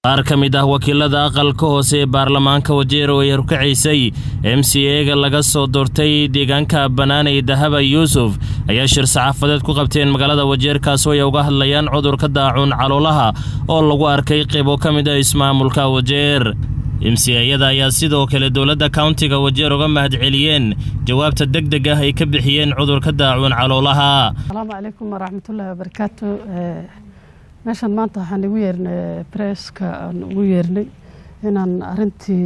qaar ka mid ah wakiilada aqalka hoose ee baarlamaanka wajeer oo ay horkacaysay m c ega laga soo doortay deegaanka banaanay dahaba yuusuf ayaa shir saxaafadeed ku qabteen magaalada wajeer kaasoo ay uga hadlayaan cudurka daacuun caloolaha oo lagu arkay qaybo ka mid ah ismaamulka wajeer m c ayada ayaa sidoo kale dowladda kauntiga wajeer uga mahadceliyeen jawaabta deg deg ah ay ka bixiyeen cudurka daacuun caloolaha asalaamu calaykum waraxmatullaahi wabarakaatu meeshan maanta waxaan igu yeernay bresska aan ugu yeernay inaan arintii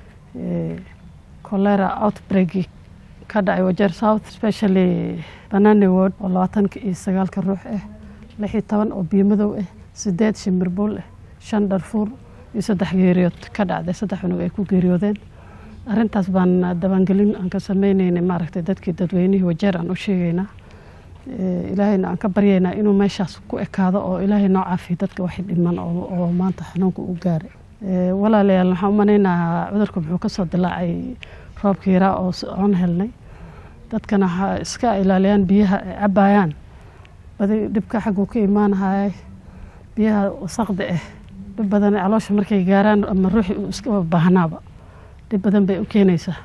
colera outbreaki ka dhacay wajeer south especially banani word oo labaatanka iyo sagaalka ruux ah lix iyo toban oo biimadow ah sideed shimirbuul ah shan dharfuur iyo saddex geeriyood ka dhacday saddex cunug ay ku geeriyoodeen arintaas baan dabaangelin aan ka sameyneynay maaragtay dadkii dadweynihii wajeer aan u sheegaynaa ilaahayna aan ka baryaynaa inuu meeshaas ku ekaado oo ilaahay noo caafiyo dadka waxay dhiman oo maanta xanuunka u gaaray walaalayaal waxaan u manaynahaa cudurka muxuu kasoo dilaacay roobka yaraa oo oon helnay dadkana waxaa iska ilaaliyaan biyaha ay cabayaan badi dhibka xagguu ka imaanahaya biyaha wasaqda ah dhib badan caloosha markay gaaraan ama ruuxii uu iska baahnaaba dhib badan bay u keenaysaa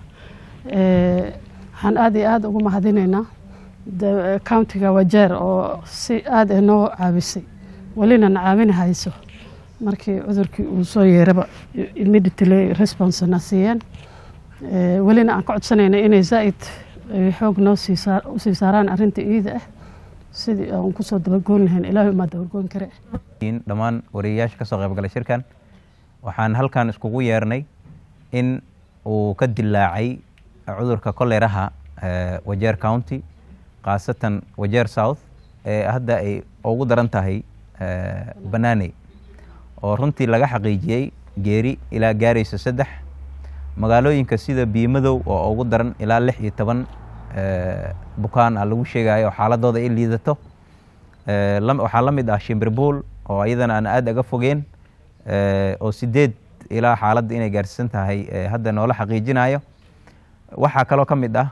waxaan aada iyo aada ugu mahadinaynaa countiga wajeer oo si aada noo caabisay welina na caawini hayso markii cudurkii uu soo yeeraba immediately response na siiyeen welina aan ka codsanayna inay zaaid xoog noo usii saaraan arrinta iida ah sidii aan kusoo dabagoon lahayn ilaahay umaa dabagoon kare dhammaan wariyayaasha kasoo qaybgalay shirkan waxaan halkan iskugu yeernay in uu ka dilaacay cudurka koleraha wajeer county khaasatan wajeer south ee hadda ay ugu daran tahay banaaney oo runtii laga xaqiijiyey geeri ilaa gaaraysa saddex magaalooyinka sida biimadow oo ugu daran ilaa lix iyo toban bukaan ah lagu sheegayo oo xaaladooda ay liidato waxaa la mid ah shimbirbuul oo iyadana aan aada aga fogeen oo sideed ilaa xaaladda inay gaarsiisan tahay hadda noola xaqiijinayo waxaa kaloo ka mid ah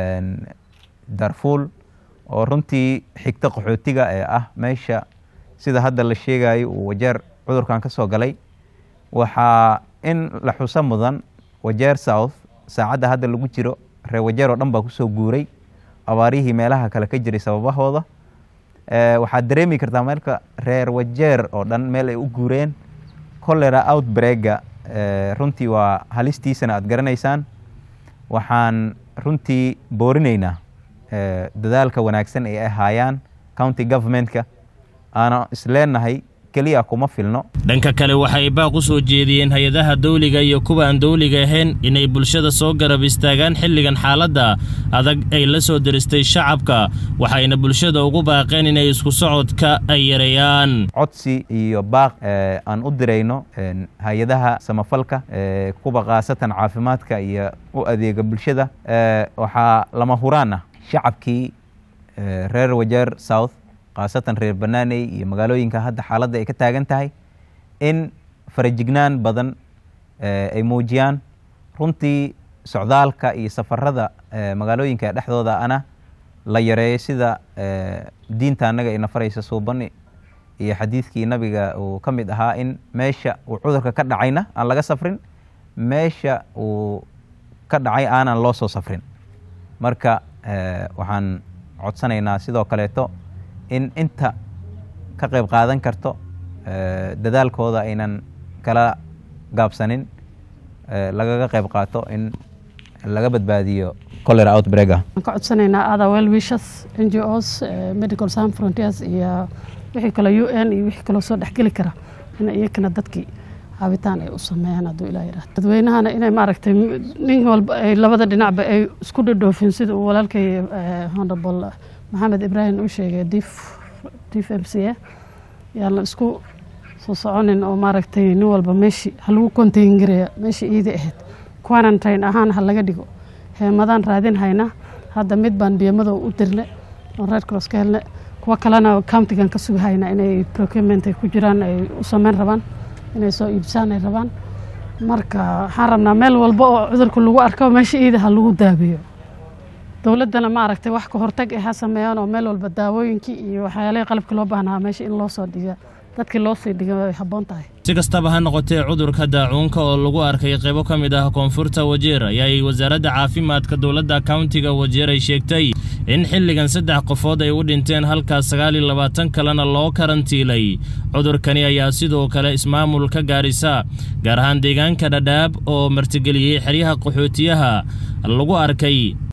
darfuul oo runtii xigta qaxootiga ee ah meesha sida hadda la sheegayo uu wajeer cudurkan ka soo galay waxaa in la xuso mudan wajeer south saacadda hadda lagu jiro reer wajeer oo dhan baa kusoo guuray abaarihii meelaha kale ka jiray sababahooda waxaad dareemi kartaa meelka reer wajeer oo dhan meel ay u guureen colera outbreaka runtii waa halistiisana aad garanaysaan waxaan runtii boorinaynaa dadaalka wanaagsan ee ay haayaan county governmentka aana isleenahay keliya kuma filno dhanka kale waxay baaq u soo jeediyeen hay-adaha dawliga iyo kuwa aan dawliga ahayn inay bulshada soo garab istaagaan xilligan xaaladda adag ay la soo diristay shacabka waxayna bulshada ugu baaqeen inay isku socodka ay yareeyaan codsi iyo baaq aan u dirayno hay-adaha samafalka kuwa khaasatan caafimaadka iyo u adeega bulshada waxaa lama huraan ah shacabkii reer wajeer south khaasatan reer banaaney iyo magaalooyinka hadda xaaladda ay ka taagan tahay in farajignaan badan ay muujiyaan runtii socdaalka iyo safarada magaalooyinka dhexdooda ana la yareeyo sida diinta annaga ina faraysa suubani iyo xadiidkii nabiga uu ka mid ahaa in meesha uu cudurka ka dhacayna aan laga safrin meesha uu ka dhacay aanan loo soo safrin marka waxaan codsanaynaa sidoo kaleeto in inta ka qayb qaadan karto dadaalkooda aynan kala gaabsanin lagaga qayb qaato in laga badbaadiyo colera outbreaka waan ka codsanaynaa ada well wishers n g os medical san frontiers iyo wixii kale u n iyo wixii kaloo soo dhexgeli kara in iyakana dadkii caabitaan ay u sameeyaan hadduu ilaa yidhahdo dadweynahana inay maaragtay nin walba ay labada dhinacba ay isku dhadhoofin sida uu walaalkay honorable maxamed ibraahim uu sheegay dif dif m c a yaan la isku soo soconin oo maaragtay nin walba meeshii ha lagu contain gareeya meeshii iida ahayd quarantine ahaan ha laga dhigo heemadaan raadin hayna hadda mid baan biyamadow u dirne oon red cross ka helne kuwo kalena countigan ka sugahayna inay procurement ay ku jiraan ay u sameyn rabaan inay soo iibsaan ay rabaan marka waxaan rabnaa meel walba oo cudurka lagu arko meesha iida ha lagu daabeeyo dowladdana maaragtay wax ka hortag ah ha sameeyaan oo meel walba daawooyinkii iyo waxyaalihii qalabkii loo baahnaa meesha in loo soo dhiga dadkii loo sii dhiga way habboon tahay si kastaba ha noqotee cudurka daacuunka oo lagu arkay qaybo ka mid ah koonfurta wajeer ayaay wasaaradda caafimaadka dowladda kauntiga wajeer ay sheegtay in xilligan saddex qofood ay u dhinteen halkaas sagaal iyo labaatan kalena loo karantiilay cudurkani ayaa sidoo kale ismaamulka gaarisa gaar ahaan deegaanka dhadhaab oo martigeliyey xeryaha qaxootiyaha lagu arkay